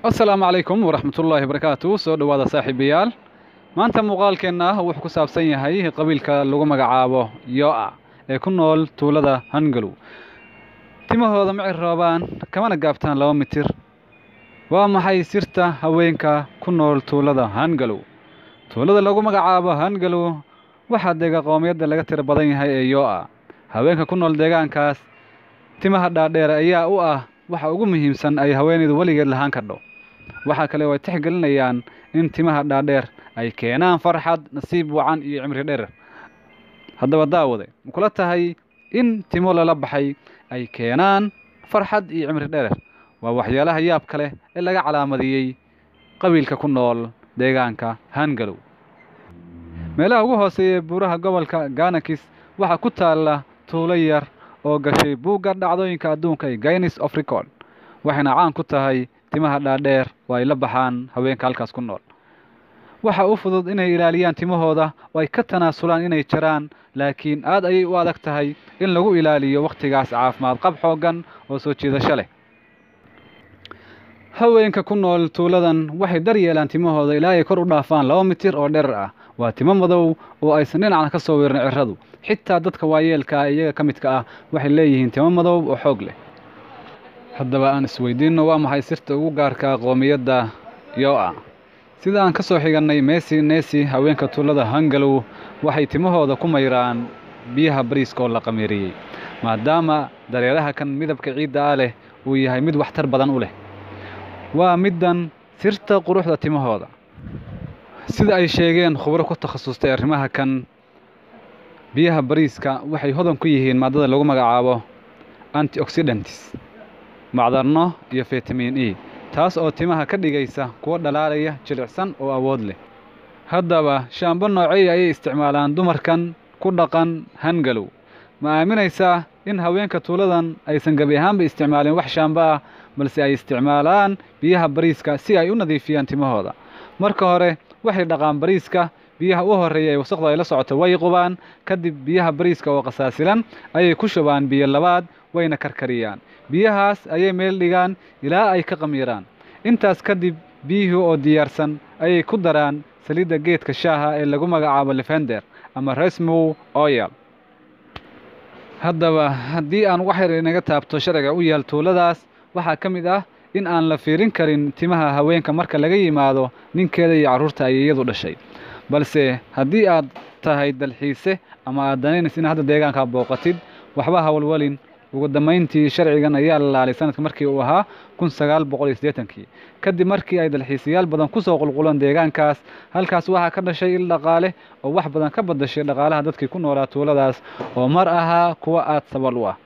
asalaamu calaykum waraxmatullaahi barakaatu soo dhowaada saaxiibayaal maanta muuqaalkeenna wuxuu ku saabsan yahay qabiilka lagu magacaabo yo-a ee ku nool tuulada hangalow timahooda ma ciroobaan kamana gaabtaan laba mitir waa maxay sirta haweenka ku nool tuulada hangalow tuulada lagu magacaabo hangalow waxaa dega qoomiyadda laga tiro badan yahay ee yo-a haweenka ku nool deegaankaas timaha dhaadheer ayaa u ah waxa ugu muhiimsan ay haweenaydu weligeed lahaan kardho waxaa kale oo ay tixgelinayaan in timaha dhaadheer ay keenaan farxad nasiib wacan iyo cimri dherer haddaba daawade ma kula tahay in timo lala baxay ay keenaan farxad iyo cimri dherer waa waxyaalaha yaabka leh ee laga calaamadiyey qabiilka ku nool deegaanka hangalow meelaha ugu hooseeya buuraha gobolka ganakis waxaa ku taalla tuulo yar oo gashay buugga dhacdooyinka adduunka ee guinness of record waxayna caan ku tahay timaha dhaadheer oo ay la baxaan haweenka halkaas ku nool waxa u fudud inay ilaaliyaan timahooda oo ay ka tanaasulaan inay jaraan laakiin aad ayay u adag tahay in lagu ilaaliyo wakhtigaas caafimaad qab xooggan oo soo jiidasho leh haweenka ku nool tuuladan waxay daryeelaan timahooda ilaa ay kor u dhaafaan laba mitir oo dherer ah waa timo madow oo aysan dhinacna ka soo weerin cirradu xitaa dadka waayeelka ah iyaga ka midka ah waxay leeyihiin timo madow oo xoog leh haddaba aan isweydiinno waa maxay sirta ugu gaarka qoomiyadda yo-a sida aan ka soo xigannay meesi neesi haweenka tuulada hangalow waxay timahooda ku mayraan biyaha bariiska oo la qamiiriyey maadaama dareeraha kan midabka ciidda ah leh uu yahay mid waxtar badan u leh waa middan sirta quruxda timahooda sida ay sheegeen khubro ku takhasustay arrimaha kan biyaha bariiska waxay hodan ku yihiin maadada lagu magacaabo antioxidantis macdarno iyo fitamin e taas oo timaha ka dhigaysa kuwo dhalaalaya jilicsan oo awood leh haddaba shaambo noocey ayay isticmaalaan dumarkan ku dhaqan hangalow ma aaminaysaa in haweenka tuuladan aysan gebi ahaanba isticmaalin wax shaambo ah balse ay isticmaalaan biyaha bariiska si ay u nadiifiyaan timahooda marka hore waxay dhaqaan bariiska biyaha u horreeya ee wasaqda ay la socoto way qubaan kadib biyaha bariiska oo qasaasilan ayay ku shubaan biyo labaad wayna karkariyaan biyahaas ayay meel dhigaan ilaa ay ka qamiiraan intaas kadib biyihii oo diyaarsan ayay ku daraan saliidda geedka shaaha ee lagu magacaabo lefender ama resmow oyal haddaba haddii aan wax yar inaga taabto sharciga u yaal tuuladaas waxaa ka mid ah in aan la fiirin karin timaha haweenka marka laga yimaado ninkeeda iyo carruurta ay iyadu dhashay balse haddii aad tahay dalxiise ama aad danaynaysa inaad hadda deegaankaa booqatid waxba hawlwalin ugu dambayntii sharcigan ayaa la laalay sanadka markii uu ahaa kun sagaal boqol iyo siddeetankii kadib markii ay dalxiisayaal badan ku soo qulquleen deegaankaas halkaas waxaa ka dhashay il dhaqaale oo wax badan ka badashay dhaqaalaha dadkii ku noolaa tuuladaas oo mar ahaa kuwa aad sabal u ah